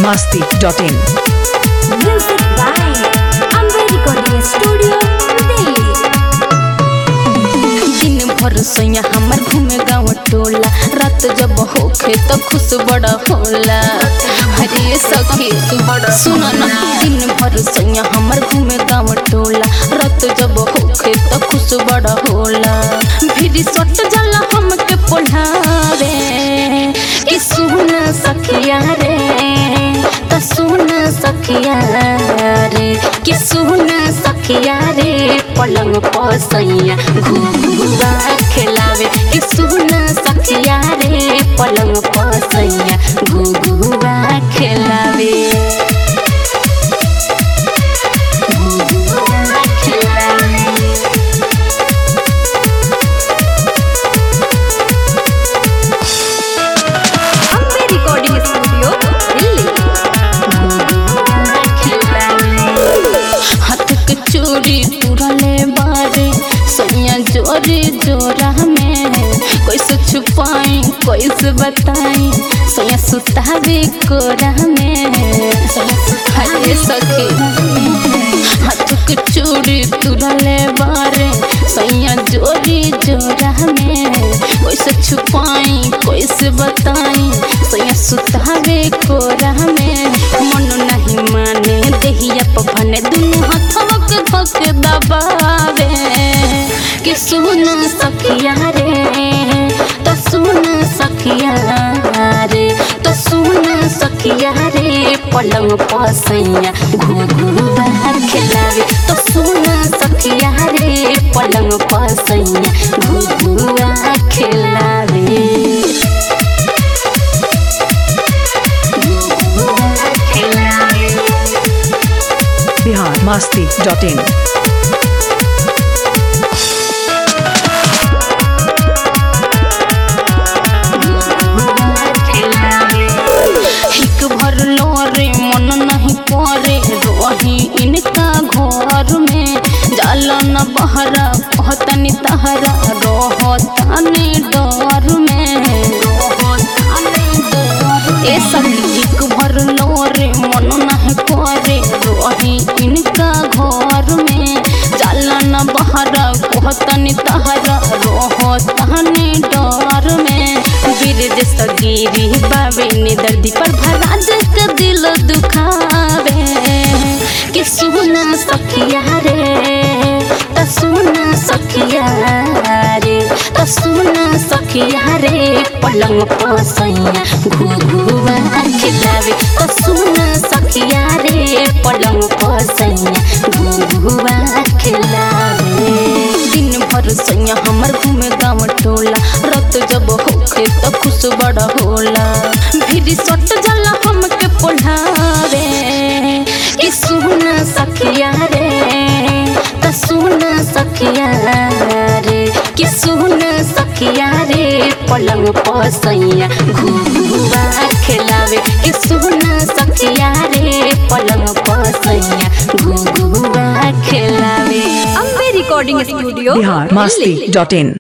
masti.in. Music by Amber Recording Studio, Delhi. दिन भर सोया हमर घूमे गाँव टोला रात जब होखे तो खुश बड़ा होला हरे सखी सुन ना दिन भर सोया हमर घूमे गाँव टोला रात जब होखे तो खुश बड़ा होला फिर सट जाला हमके पोढ़ावे कि सुन सखिया रे त सुन सखिया रे कि सुन सखिया रे पलंग पसैया घुघुआ खिलावे कि सुन सखिया रे पलंग पसैया घुघुआ खिलावे घुघुआ खिलावे Amber Recording Studio, Delhi. हाथ के चोरी तुरले बारे सोनिया जोरे जोरा में कैसे छुपाई कैसे बताई सोया सुतावे कोरा में हरे सखी हाथ के चोरी तुरले बारे सोया जोरी जोरा में कैसे छुपाई कैसे बताई सोया सुतावे कोरा में मन नहीं माने देहिया पफने दुनु हाथवा के धक दबावे कि सुन सखिया रे तो सुन सखिया रे तो सुन सखिया रे पलंग पसैया घुघुआ खिलावे तो सुन सखिया रे पलंग पसैया घुघुआ खिलावे घुघुआ खिलावे Bihar masti.in. हिक भर लोरे मन नहीं परे रही इनका घर में जाला न बहरा कहतनी तहरा रहतनी डर में ए सखी हिक भर लोरे मन नहीं परे रही इनका घर में जाला न बहरा कहतनी तहरा रहतनी डर में वीर सगीरी बाबे ने दर्दी पर भराज के दिल दुखावे कि सुन सखिया रे त सुन सखिया रे त सुन सखिया रे पलंग पसैया घुघुआ खिलावे त सुन सखिया रे पलंग पसैया घुघुआ खिलावे दिन भर सैया हमर घूमे गाँव टोला रत जब होखे त खुश बड़ा होला फिर सट जाला हमके पोढ़ावे कि सुन सखिया रे त सुन सखिया रे कि सुन सखिया रे पलंग पसैया घुघुआ खिलावे कि सुन सखिया रे पलंग पसैया घुघुआ खिलावे Amber Recording Studio, Bihar Delhi. masti.in.